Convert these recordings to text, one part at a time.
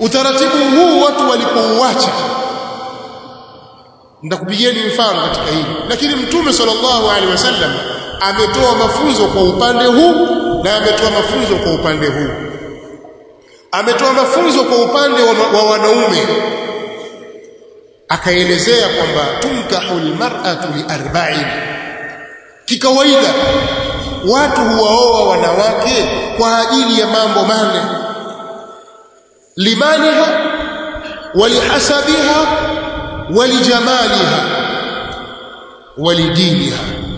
utaratibu huu watu walipouacha nitakupigieni mfano katika hili lakini mtume sallallahu alaihi wasallam ametoa mafunzo kwa upande huu na ametoa mafunzo kwa upande huu ametoa mafunzo kwa upande wa, wa wanaume akaelezea kwamba tunkahu almar'atu liarba'in kikawaida watu huwaoa wanawake kwa ajili ya mambo manne limaniha walihasabiha walijamaliha walidiniha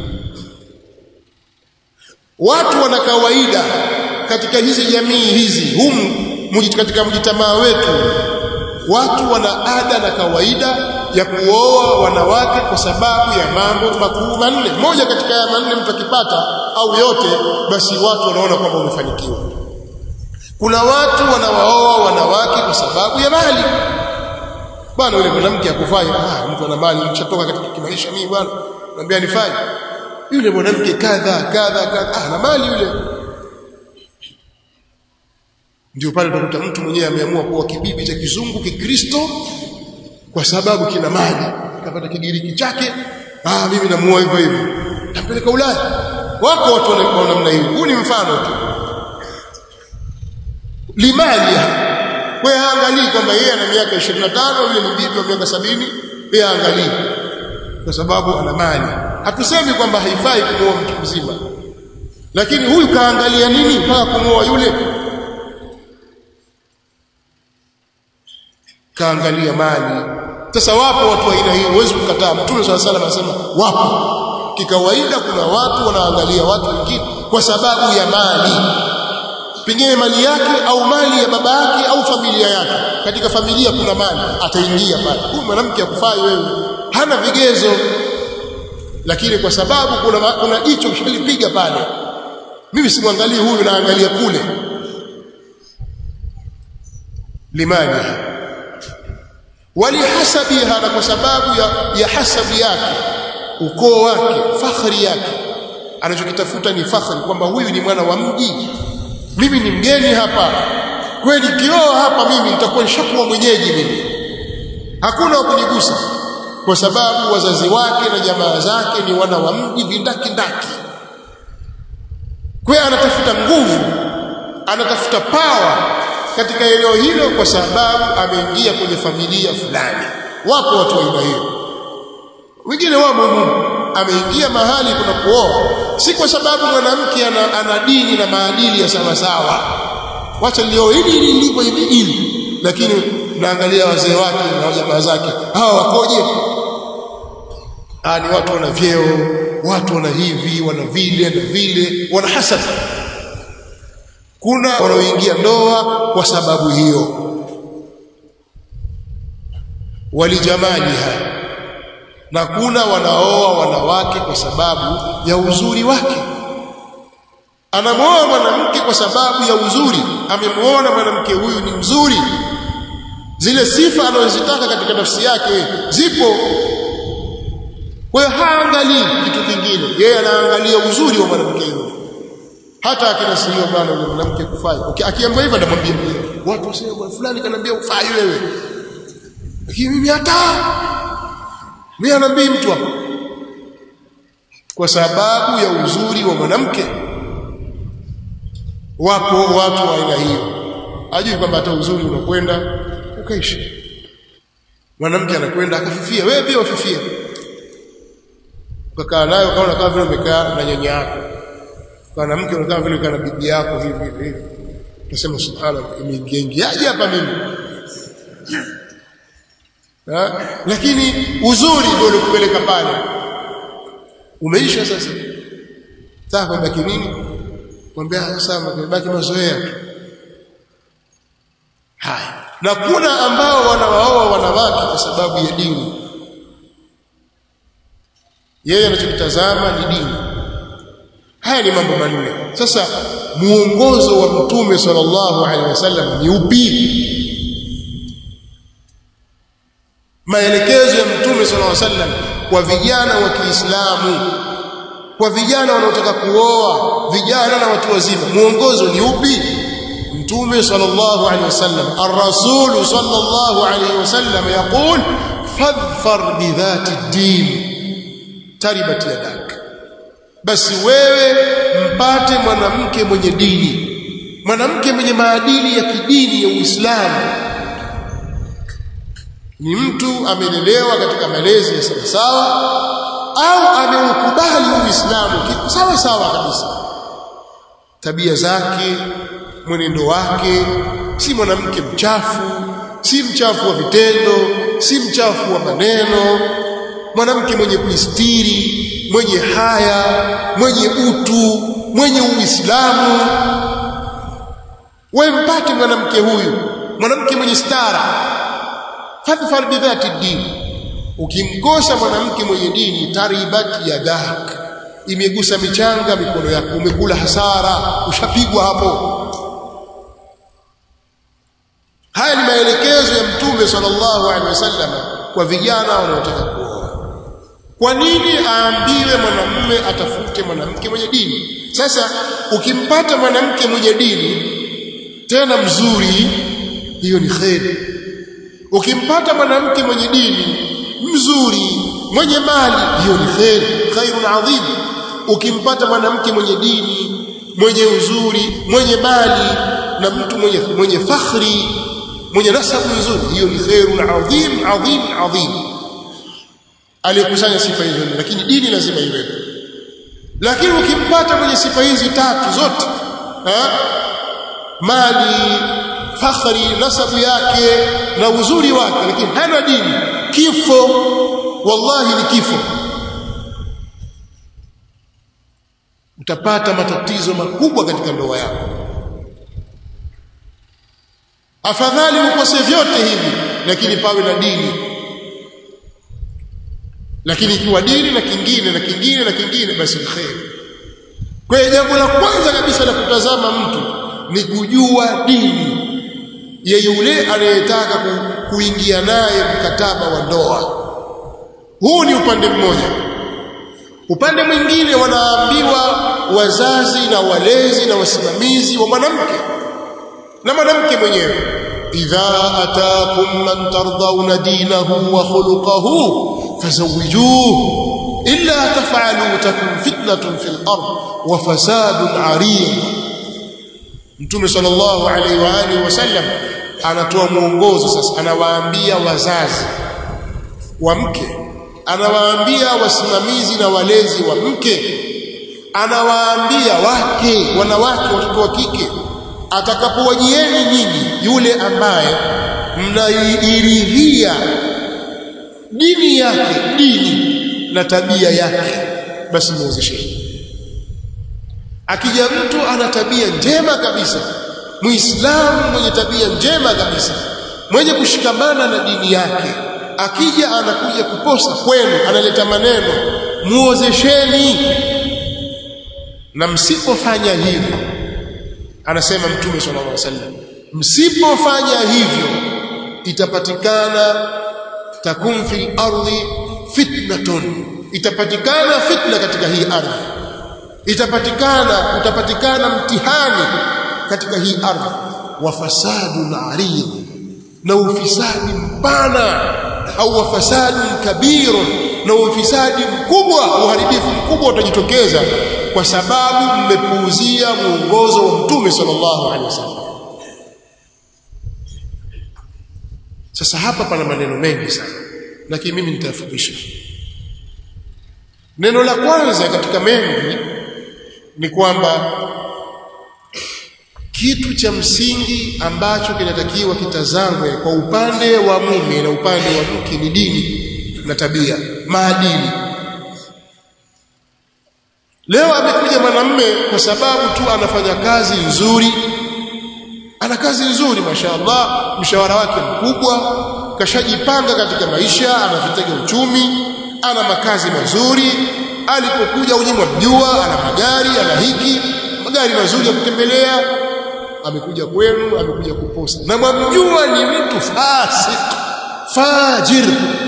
watu wana kawaida katika hizi jamii hizi humu katika mjitamaa wetu watu wana ada na kawaida ya kuoa wanawake kwa sababu ya mambo makuu manne moja katika ya manne mtu akipata au yote basi watu wanaona kwamba umefanikiwa kuna watu wanawaoa wanawake kwa sababu ya mali bwana yule mwanamke akufanya ah mtu ana mali nishatoka katika kimaisha mimi bwana naambia nifanye yule mwanamke kadha kadha kadha ah na mali yule ndio pale utakuta mtu mwenyewe ameamua kuwa kibibi cha kizungu kikristo kwa sababu kina mali kapata kigiriki chake ah mimi namuoa hivyo hivyo tampeleka Ulaya wako watu wa namna hiyo huu ni mfano tu limali wewe angalii kwamba yeye ana miaka 25 yule ni bibi wa miaka sabini yeye angalii kwa sababu ana mali hatusemi kwamba haifai kumuoa mtu mzima lakini huyu kaangalia nini mpaka kumuoa yule kaangalia mali sasa wapo watu wa aina hiyo huwezi kukataa mtume swalla salam anasema wapo kikawaida kuna watu wanaangalia watu wengine kwa sababu ya mali pengine mali yake au mali ya baba yake au familia yake katika familia kuna mali ataingia pale huyu mwanamke akufai wewe hana vigezo lakini kwa sababu kuna kuna jicho kishalipiga pale mimi simwangalii huyu naangalia kule limani walihasabiha na kwa sababu ya, ya hasabi yake ukoo wake fakhri yake anachokitafuta ni fakhri kwamba huyu ni mwana wa mji mimi ni mgeni hapa kweli kioa hapa mimi nitakuwa nishakuwa mwenyeji mimi hakuna wa kunigusa kwa sababu wazazi wake na jamaa zake ni wana wa mji vindaki ndaki kwa anatafuta nguvu anatafuta pawa katika eneo hilo kwa sababu ameingia kwenye familia fulani wapo watu wa aina hiyo wengine wamo Mungu ameingia mahali kuna kuoa si kwa sababu mwanamke ana, ana dini na maadili ya sawa sawa wacha leo hili hili liko hivi hili lakini naangalia wazee wake na jamaa zake hawa wakoje ah ni watu wana vyeo watu wana hivi wana vile na vile wana hasad kuna wanaoingia ndoa kwa sababu hiyo walijamaliha na kuna wanaoa wanawake kwa sababu ya uzuri wake anamwoa mwanamke kwa sababu ya uzuri amemwona mwanamke huyu ni mzuri zile sifa anazozitaka katika nafsi yake zipo kwa hiyo haangalii kitu kingine yeye anaangalia uzuri wa mwanamke huyu hata akinasihiwa bwana yule mwanamke kufanya okay, akiambiwa hivyo anamwambia watu wasema bwana fulani kaniambia ufai wewe lakini mimi hata mimi anabii mtu hapo kwa sababu ya uzuri wa mwanamke wapo watu wa aina hiyo ajui kwamba hata uzuri unakwenda ukaishi mwanamke anakwenda akafifia wewe pia wafifia ukakaa nayo kaona kama vile umekaa na nyanya yako kana mke unakaa vile kana bibi yako hivi hivi hivi utasema subhanallah imeingiaje hapa mimi ha? lakini uzuri ndio ulikupeleka pale umeisha sasa sasa baki nini kwambia sasa baki mazoea tu haya na kuna ambao wanawaoa wanawake kwa sababu ya dini yeye anachokitazama ni dini haya ni mambo manne sasa muongozo wa mtume sallallahu alaihi wasallam ni upi maelekezo ya mtume sallallahu alaihi wasallam kwa vijana wa Kiislamu kwa vijana wanaotaka kuoa vijana na watu wazima muongozo ni upi mtume sallallahu alaihi wasallam ar-rasul sallallahu alaihi wasallam yaqul fadhfar bidhati din taribat yadak basi wewe mpate mwanamke mwenye dini mwanamke mwenye maadili ya kidini ya Uislamu ni mtu amelelewa katika malezi ya sawa sawa au ameukubali Uislamu sawa sawa kabisa tabia zake mwenendo wake si mwanamke mchafu si mchafu wa vitendo si mchafu wa maneno mwanamke mwenye kuistiri mwenye haya mwenye utu mwenye uislamu wewe mpate mwanamke huyu mwanamke mwenye stara fadhfar bidhati din ukimkosa mwanamke mwenye dini taribat yadak imegusa michanga mikono yako umekula hasara ushapigwa hapo haya ni maelekezo ya mtume sallallahu alaihi wasallam kwa vijana wanaotaka kuoa kwa nini aambiwe mwanamume atafute mwanamke mwenye dini sasa ukimpata mwanamke mwenye dini tena mzuri hiyo ni kheri ukimpata mwanamke mwenye dini mzuri mwenye mali hiyo ni kheri khairun adhim ukimpata mwanamke mwenye dini mwenye uzuri mwenye mali na mtu mwenye mwenye fakhri mwenye nasabu nzuri hiyo ni khairun adhim adhim adhim aliyekusanya sifa hizo lakini dini lazima iwepo lakini ukimpata mwenye sifa hizi tatu zote ha? mali fakhri nasabu yake na uzuri wake lakini hana dini kifo wallahi ni kifo utapata matatizo makubwa katika ndoa yako afadhali ukose vyote hivi lakini pawe na dini lakini ikiwa dini na kingine na kingine na kingine basi ni kheri kwa hiyo jambo la kwanza kabisa la kutazama mtu ni kujua dini ya yule anayetaka ku, kuingia naye mkataba wa ndoa huu ni upande mmoja upande mwingine wanaambiwa wazazi na walezi na wasimamizi wa mwanamke na mwanamke mwenyewe idha atakum man tardawna dinahu wa khuluquhu fazawijuhu illa taf'alu takun fitnatun fil ard wa fasadun 'arid Mtume sallallahu alaihi wa alihi wasallam anatoa mwongozo sasa anawaambia wazazi wa mke anawaambia wasimamizi na walezi wa mke anawaambia wake wanawake watoto wa kike atakapowajieni nyinyi yule ambaye mnairidhia dini yake dini na tabia yake basi muozesheni akija mtu ana tabia njema kabisa muislamu mwenye tabia njema kabisa mwenye kushikamana na dini yake akija anakuja kuposa kwenu analeta maneno muozesheni na msipofanya hivyo anasema mtume sallallahu alaihi wasallam msipofanya hivyo itapatikana takun fil ardi fitnatun itapatikana fitna katika hii ardhi itapatikana utapatikana mtihani katika hii ardhi wa fasadun arid na ufisadi mpana au wa fasadun kabirun na ufisadi mkubwa uharibifu mkubwa utajitokeza kwa sababu mmepuuzia mwongozo wa mtume sallallahu alaihi wasallam sasa hapa pana maneno mengi sana lakini mimi nitayafupisha neno la kwanza katika mengi ni kwamba kitu cha msingi ambacho kinatakiwa kitazamwe kwa upande wa mume na upande wa mke ni dini na tabia maadili leo amekuja mwanamume kwa sababu tu anafanya kazi nzuri ana kazi nzuri mashaallah mshahara wake mkubwa kashajipanga katika maisha anavitega uchumi ana makazi mazuri alipokuja unyimwa mjua ana magari ana hiki magari mazuri ya kutembelea amekuja kwenu amekuja kuposa na mwamjua ni mtu fasik fajir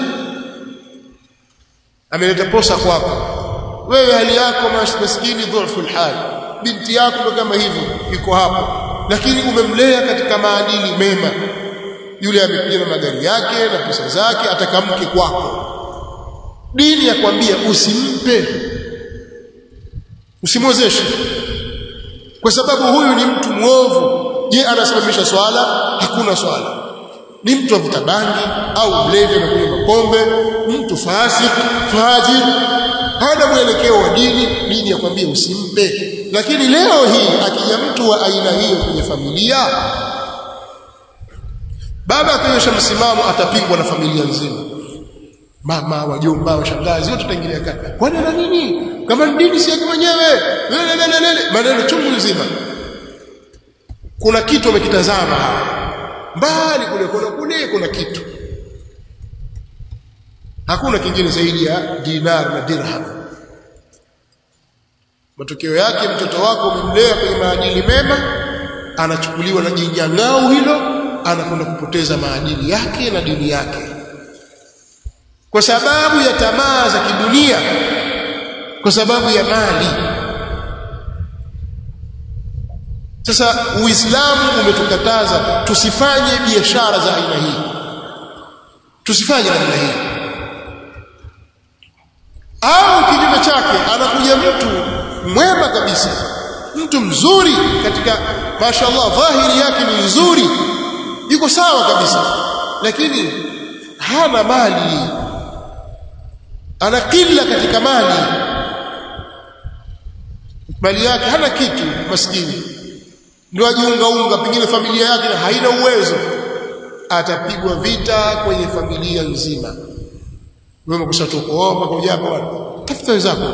ameleta posa kwako wewe hali yako maskini dhaifu hali binti yako ndo kama hivyo iko hapo lakini umemlea katika maadili mema yule amekuja na magari yake na pesa zake atakamke kwako dini yakwambia usimpe usimwozeshe kwa sababu huyu ni mtu mwovu je anasimamisha swala hakuna swala ni mtu avuta bangi au mlevi anakunywa mapombe mtu fasik fajir hana mwelekeo wa dini dini yakwambia usimpe lakini leo hii akija mtu wa aina hiyo kwenye familia baba akionyesha msimamo atapingwa na familia nzima mama wajomba washangazi wote wataingilia kati kwani ana nini kama ni dini si yake mwenyewe maneno chungu nzima kuna kitu amekitazama mbali kule kuna kule kuna kitu hakuna kingine zaidi ya dinar na dirham matokeo yake mtoto wako umemlea kwenye maadili mema anachukuliwa na jinyang'au hilo anakwenda kupoteza maadili yake na dini yake kwa sababu ya tamaa za kidunia kwa sababu ya mali sasa uislamu umetukataza tusifanye biashara za aina hii tusifanye namna hii au kinyume chake anakuja mtu mwema kabisa mtu mzuri katika mashallah dhahiri yake ni nzuri yuko sawa kabisa lakini hana mali ana kila katika mali mali yake hana kitu maskini ndio ajiungaunga pengine familia yake haina uwezo atapigwa vita kwenye familia nzima wewe umekushatokoa kwa ujapa bwana tafuta wenzako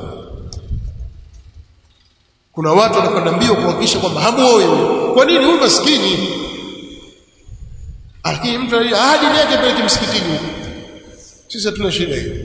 kuna watu wanakwenda mbio kuhakikisha kwamba hamuoe kwa nini huyu maskini lakini mtu ahadi yake peleke msikitini sisi hatuna shida hiyo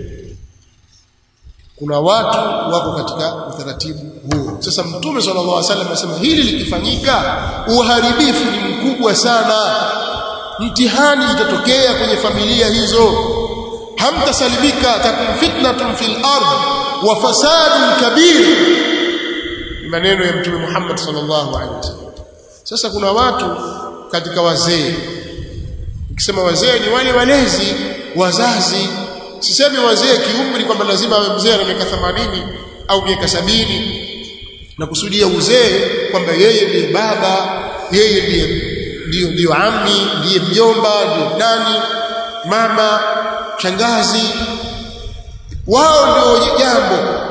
kuna watu wako katika utaratibu huo sasa mtume sallallahu alaihi wasallam anasema hili likifanyika uharibifu ni mkubwa sana mtihani itatokea kwenye familia hizo hamtasalimika takun fitnatun fil ard wa fasadun kabir maneno ya mtume Muhammad sallallahu alaihi wasallam sasa kuna watu katika wazee ukisema wazee ni wale walezi wazazi sisemi wazee kiumri kwamba lazima awe mzee na miaka 80 au miaka sabini na kusudia uzee kwamba yeye ndiye baba yeye ndiye ndio ndio ammi ndiye mjomba ndio nani mama shangazi wao ndio jambo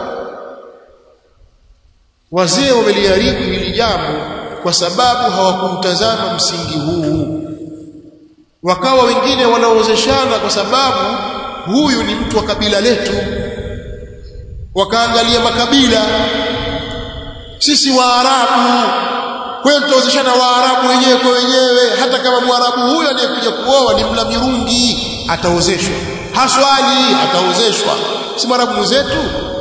wazee wameliharibu hili jambo kwa sababu hawakutazama msingi huu wakawa wengine wanaozeshana kwa sababu huyu ni mtu wa kabila letu wakaangalia makabila sisi waarabu kwetu tutaozeshana waarabu wenyewe kwa wenyewe hata kama mwarabu huyo anayekuja kuoa ni mla mirungi ataozeshwa haswali ataozeshwa si mwarabu mwenzetu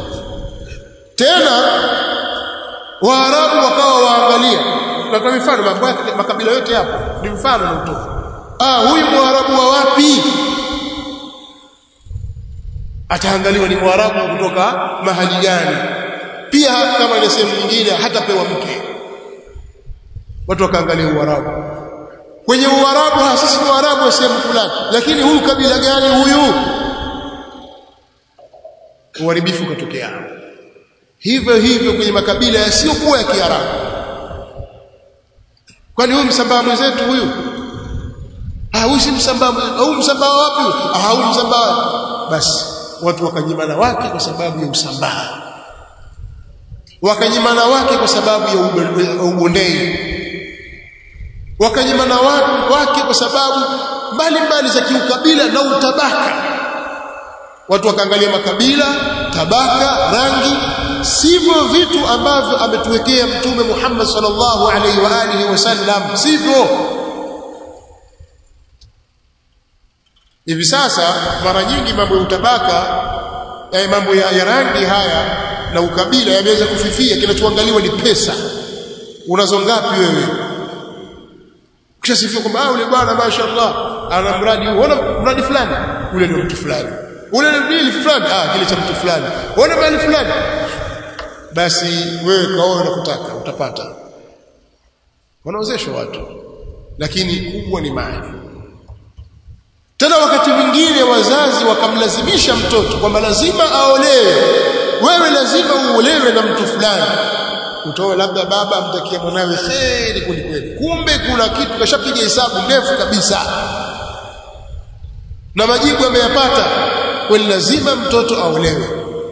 tena waarabu wakawa waangalia na mifano makabila yote hapo ni mfano na utofu ah huyu mwarabu wa wapi ataangaliwa ni mwarabu kutoka mahali gani pia kama ile sehemu nyingine hatapewa mke watu wakaangalia uarabu kwenye uarabu sisi ni waarabu wa sehemu fulani lakini huyu kabila gani huyu uharibifu ukatokea hivyo hivyo kwenye makabila yasiyokuwa ya kiarabu kwani huyu msambaa mwenzetu huyu ah huyu si msambaa au msambaa wapi ah huyu msambaa basi watu wakanyimana wake kwa sababu ya usambaa wakanyimana wake kwa sababu ya ubondei wakanyimana wake kwa sababu mbalimbali za kiukabila na utabaka watu wakaangalia makabila tabaka rangi sivyo vitu ambavyo ametuwekea mtume Muhammad sallallahu alaihi wa alihi wasallam sivyo hivi sasa mara nyingi mambo ya utabaka eh, mambo ya, ya rangi haya na ukabila yameweza kufifia kinachoangaliwa ni pesa unazo ngapi wewe ukishasifia kwamba ule bwana mashaallah ana mradi huu ona mradi fulani ule ni mtu fulani ule ni dili fulani ah kile cha mtu fulani ona mali fulani basi wewe kaoe unakutaka utapata wanaozeshwa watu lakini kubwa ni mali tena wakati mwingine wazazi wakamlazimisha mtoto kwamba lazima aolewe wewe lazima uolewe na mtu fulani utoe labda baba amtakia mwanawe kheri kwelikweli kumbe kuna kitu kashapiga hesabu ndefu kabisa na majibu ameyapata kweli lazima mtoto aolewe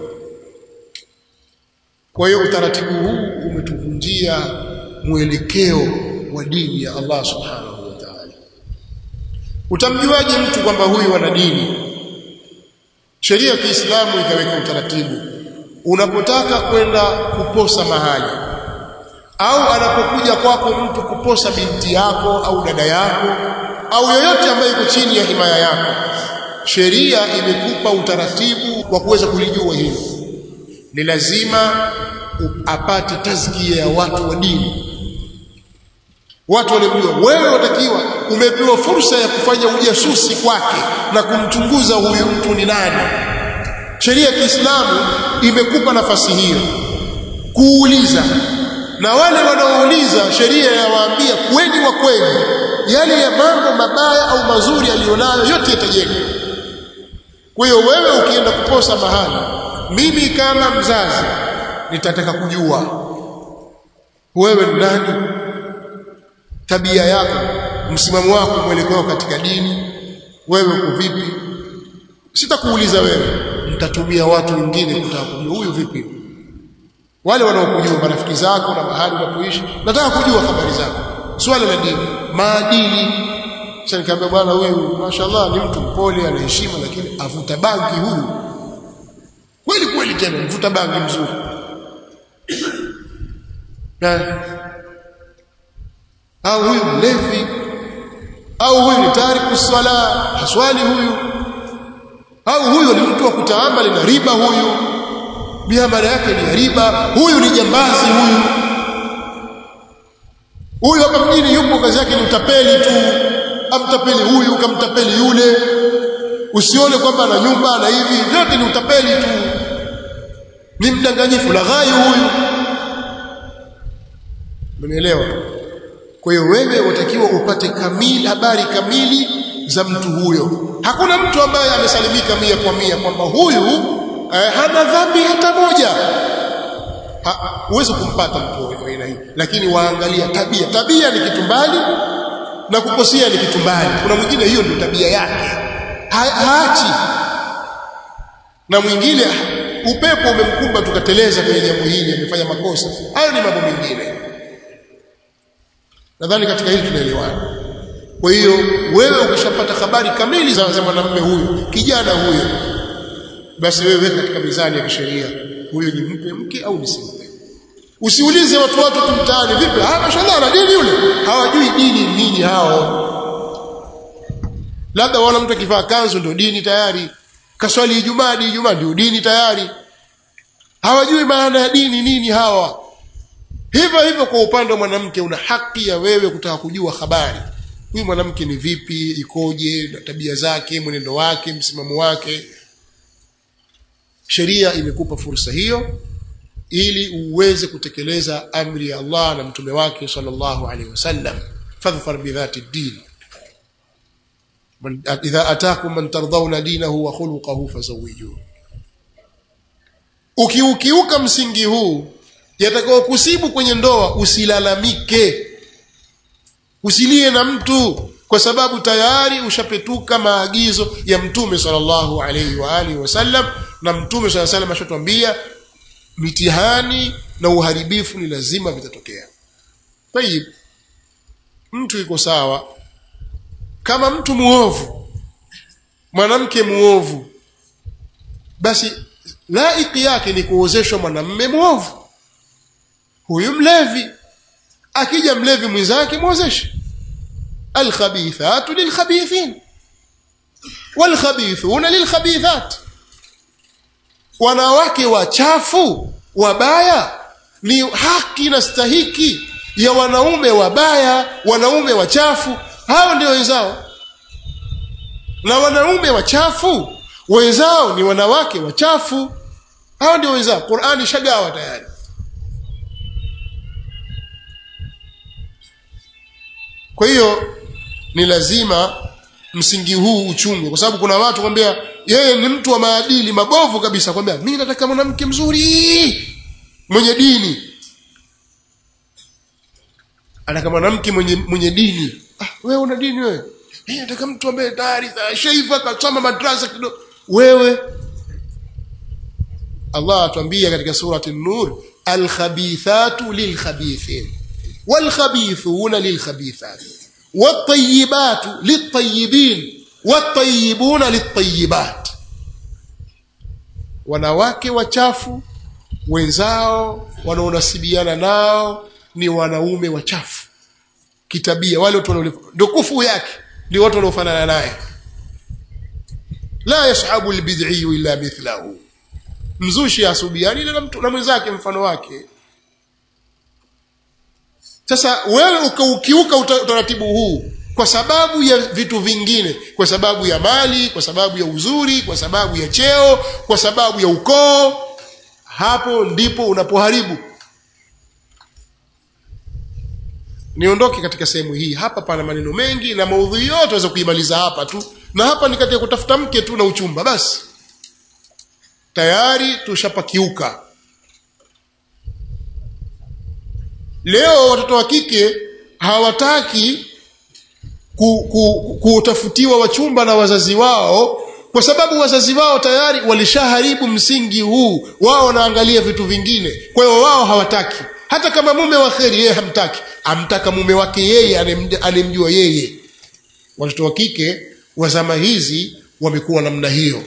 kwa hiyo utaratibu huu umetuvunjia mwelekeo wa dini ya Allah subhanahu wa ta'ala utamjuaje mtu kwamba huyu ana dini sheria ya Kiislamu ikaweka utaratibu unapotaka kwenda kuposa mahali au anapokuja kwako mtu kuposa binti yako au dada yako au yoyote ambaye yuko chini ya himaya yako sheria imekupa utaratibu wa kuweza kulijua hilo ni lazima apate tazkia ya watu wa dini watu waliojua wewe watakiwa umepewa fursa ya kufanya ujasusi kwake na kumchunguza huyu mtu ni nani sheria ya Kiislamu imekupa nafasi hiyo kuuliza na wale wanaouliza sheria yawaambia kweli wa kweli yale ya mambo mabaya au mazuri aliyonayo yote yatajenga kwa hiyo wewe ukienda kuposa mahali mimi kama mzazi nitataka kujua wewe ni nani tabia yako msimamo wako mwelekeo katika dini wewe uko vipi sitakuuliza wewe nitatumia watu wengine kutaka kujua huyu vipi wale wanaokujua marafiki zako na mahali unapoishi nataka kujua habari zako swala la dini maadili sasa nikamwambia bwana huyu mashaallah ni mtu mpole ana heshima lakini avuta bangi huyu kweli kweli tena mvuta bangi mzuri na au huyu mlevi au huyu ni tariku swala haswali huyu au huyu ni mtu wa kutaamali na riba huyu miamala yake ni riba huyu ni jambazi huyu huyu hapa mjini yupo kazi yake ni utapeli tu amtapeli huyu kamtapeli yule usione kwamba ana nyumba na hivi vyote ni utapeli tu ni mdanganyifu laghai huyu Umenielewa? Kwa hiyo wewe watakiwa upate kamili habari kamili za mtu huyo. Hakuna mtu ambaye amesalimika mia kwa mia kwamba huyu eh, hana dhambi hata moja. Huwezi kumpata mtu wa aina hii, lakini waangalia tabia. Tabia ni kitu mbali na kukosea ni kitu mbali. Kuna mwingine hiyo ndio tabia yake, ha haachi, na mwingine upepo umemkumba tukateleza kwenye jambo hili, amefanya makosa. Hayo ni mambo mengine. Nadhani katika hili tunaelewana. Kwa hiyo wewe ukishapata habari kamili za, za mwanamume huyu, kijana huyu, basi wewe weka katika mizani ya kisheria, huyu ni mpe mke au nisimpe. Usiulize watu watu tu mtaani, vipi? Ah, mashallah na dini yule. Hawajui dini nini hao. Labda wana mtu akivaa kanzu ndio dini tayari. Kaswali Ijumaa, di Ijumaa ndio dini tayari. Hawajui maana ya dini nini hawa. Hivyo hivyo kwa upande wa mwanamke una haki ya wewe kutaka kujua habari. Huyu mwanamke ni vipi, ikoje, na tabia zake, mwenendo wake, msimamo wake. Sheria imekupa fursa hiyo ili uweze kutekeleza amri ya Allah na mtume wake sallallahu alaihi wasallam. Fadhfar bidhati din. Idha atakum man tardawna dinahu wa khuluquhu fazawijuhu. Ukiukiuka msingi huu yatakao kusibu kwenye ndoa usilalamike usilie na mtu kwa sababu tayari ushapetuka maagizo ya mtume sallallahu alaihi wa alihi wasallam na mtume sallallahu alaihi wasallam ashatwambia mitihani na uharibifu ni lazima vitatokea tayib mtu iko sawa kama mtu muovu mwanamke muovu basi laiki yake ni kuozeshwa mwanamme muovu huyu mlevi akija mlevi mwenzake mwozeshe alkhabithatu lilkhabithin walkhabithuna lilkhabithat wanawake wachafu wabaya ni haki na stahiki ya wanaume wabaya wanaume wachafu hao ndio wenzao na wanaume wachafu wenzao ni wanawake wachafu hao ndio wenzao Qur'ani shagawa tayari kwa hiyo ni lazima msingi huu uchungwe kwa sababu kuna watu kwambia yeye ni mtu wa maadili mabovu kabisa kwambia mimi nataka mwanamke mzuri mwenye dini anataka mwanamke mwenye mwenye dini ah wewe una dini wewe mimi nataka mtu ambaye tayari shaifa kasoma madrasa kidogo wewe Allah atuambia katika surati an-nur al-khabithatu lil-khabithin wal-khabithuna lil-khabithat wat-tayyibatu lit-tayyibin wat-tayyibuna lit-tayyibat wanawake wachafu wenzao wanaonasibiana nao ni wanaume wachafu kitabia wale watu ndio kufu yake ndio watu wanaofanana naye la yashabu albid'i illa mithlahu mzushi asubiani na mtu na mwenzake mfano wake sasa wewe ukaukiuka utaratibu huu kwa sababu ya vitu vingine kwa sababu ya mali kwa sababu ya uzuri kwa sababu ya cheo kwa sababu ya ukoo hapo ndipo unapoharibu niondoke katika sehemu hii hapa pana maneno mengi na maudhui yote waweza kuimaliza hapa tu na hapa ni katika kutafuta mke tu na uchumba basi tayari tushapakiuka leo watoto wa kike hawataki kutafutiwa ku, ku, wachumba na wazazi wao kwa sababu wazazi wao tayari walishaharibu msingi huu wao wanaangalia vitu vingine kwa hiyo wao hawataki hata kama mume wa kheri yeye hamtaki amtaka mume wake yeye anemjua yeye watoto wa kike wa zama hizi wamekuwa namna hiyo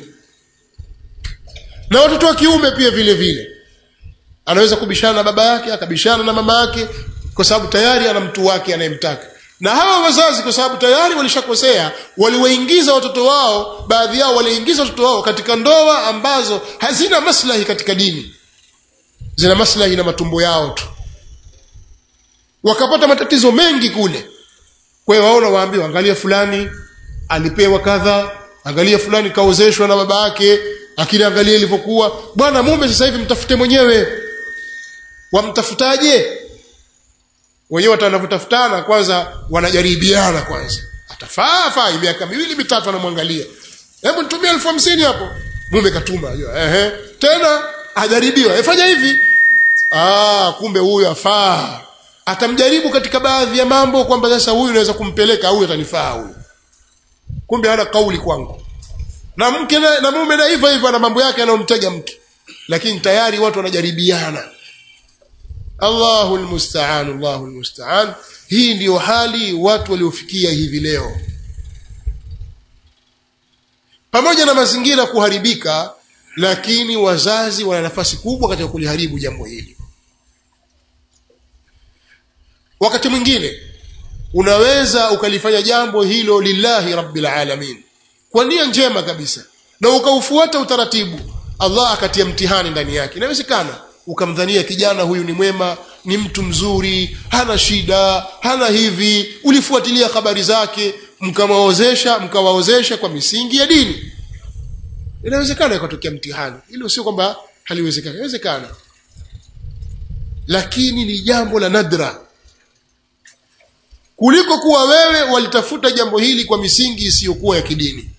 na watoto wa kiume pia vile vile anaweza kubishana na baba yake akabishana na mama yake kwa sababu tayari ana mtu wake anayemtaka na hawa wazazi kwa sababu tayari walishakosea waliwaingiza watoto wao baadhi yao waliingiza watoto wao katika ndoa ambazo hazina maslahi katika dini zina maslahi na matumbo yao tu wakapata matatizo mengi kule kwa hiyo waona waambiwa angalia fulani alipewa kadha angalia fulani kaozeshwa na baba yake lakini angalia ilivyokuwa bwana mume sasa hivi mtafute mwenyewe wamtafutaje wenyewe watanavutafutana kwanza wanajaribiana kwanza atafaa faa miaka miwili mitatu anamwangalia hebu nitumie elfu hamsini hapo mume katuma ehe tena ajaribiwa efanya hivi ah kumbe huyu afaa atamjaribu katika baadhi ya mambo kwamba sasa huyu naweza kumpeleka huyu atanifaa huyu kumbe hana kauli kwangu na mke na, na mume na hivyo hivyo ana mambo yake anayomtega mke lakini tayari watu wanajaribiana Allahu almusta'an Allahu almusta'an hii ndiyo hali watu waliofikia hivi leo pamoja na mazingira kuharibika lakini wazazi wana nafasi kubwa katika kuliharibu jambo hili wakati mwingine unaweza ukalifanya jambo hilo lillahi rabbil alamin kwa nia njema kabisa na ukaufuata utaratibu Allah akatia mtihani ndani yake inawezekana ukamdhania kijana huyu ni mwema ni mtu mzuri hana shida hana hivi ulifuatilia habari zake mkawaozesha mkawaozesha kwa misingi ya dini inawezekana ikatokea mtihani hilo sio kwamba haliwezekani inawezekana lakini ni jambo la nadra kuliko kuwa wewe walitafuta jambo hili kwa misingi isiyokuwa ya kidini